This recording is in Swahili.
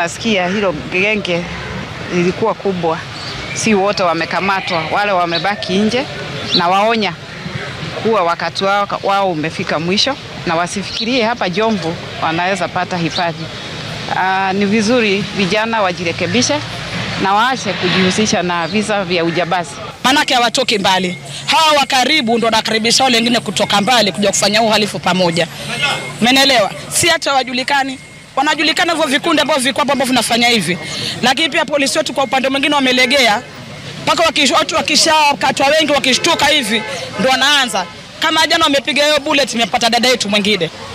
tunasikia hilo genge lilikuwa kubwa, si wote wamekamatwa, wale wamebaki nje, na waonya kuwa wakati wao, wao umefika mwisho na wasifikirie hapa Jomvu wanaweza pata hifadhi. Aa, ni vizuri vijana wajirekebishe na waache kujihusisha na visa vya ujambazi. Manake hawatoki mbali, hawa wa karibu ndo wanakaribisha wale wengine kutoka mbali kuja kufanya uhalifu pamoja, menelewa? Si hata wajulikani, wanajulikana hivyo vikundi ambavyo viko hapo ambavyo vinafanya hivi, lakini pia polisi wetu kwa upande mwingine wamelegea, mpaka watu wakishakatwa wengi wakishtuka hivi ndo wanaanza kama jana wamepiga hiyo bullet, imepata dada yetu mwingine